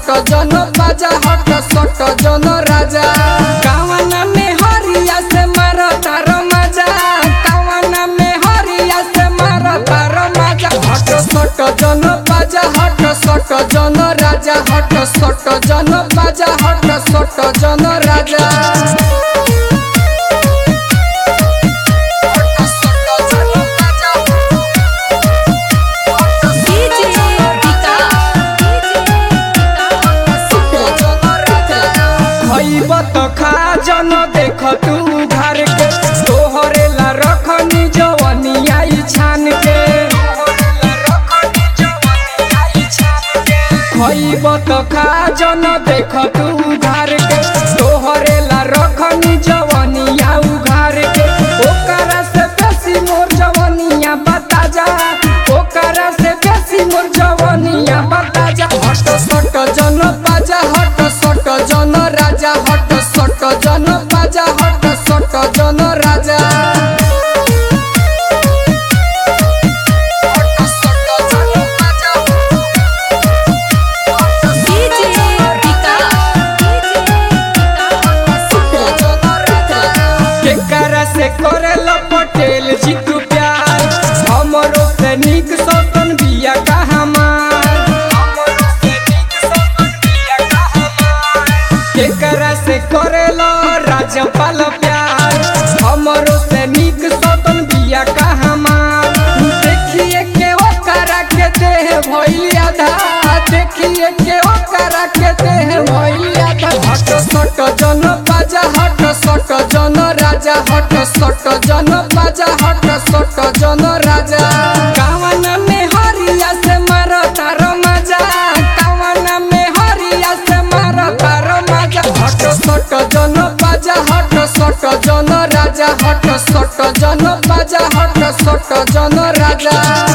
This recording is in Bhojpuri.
सट जन बाजा हट सट जन राजा कावना में हरिया से मार तार मजा कावना में हरिया से मार तार मजा हट सट जन बाजा हट सट जन राजा हट सट जन बाजा हट सट जन राजा हट सट जन बाजा DJ खइब त खा जन देख तू घर के तोहरे ला रखनी जवनिया ई छान के खइब त खा जन देख तू घर के तोहरे ला रखनी जवनिया उघार के ओकरा से बेसी मोर जवनिया बता जा ओकरा से बेसी मोर जवनिया बता जा हट सट जन बाजा हट सट जन राजा हट सट जन बाजा हट सट जन राजा हट सट जन बाजा केकरा से करेला पटेल जी तू प्यार हमरो से निक सपन बिया का केकरा से करेला राजपाल प्यार हमरो से निक सपन बिया का हमार देखिए के ओकरा के देह भइल आधा देखिए के ओकरा के देह भइल आधा हट सट जन बाजा हट सट जन राजा हट सट जन बाजा हट सट जन राजा कावन में हरिया से मार तार मजा कावन में हरिया से मार तार मजा हट सट जन बाजा हट सट जन राजा हट सट जन बाजा हट सट जन राजा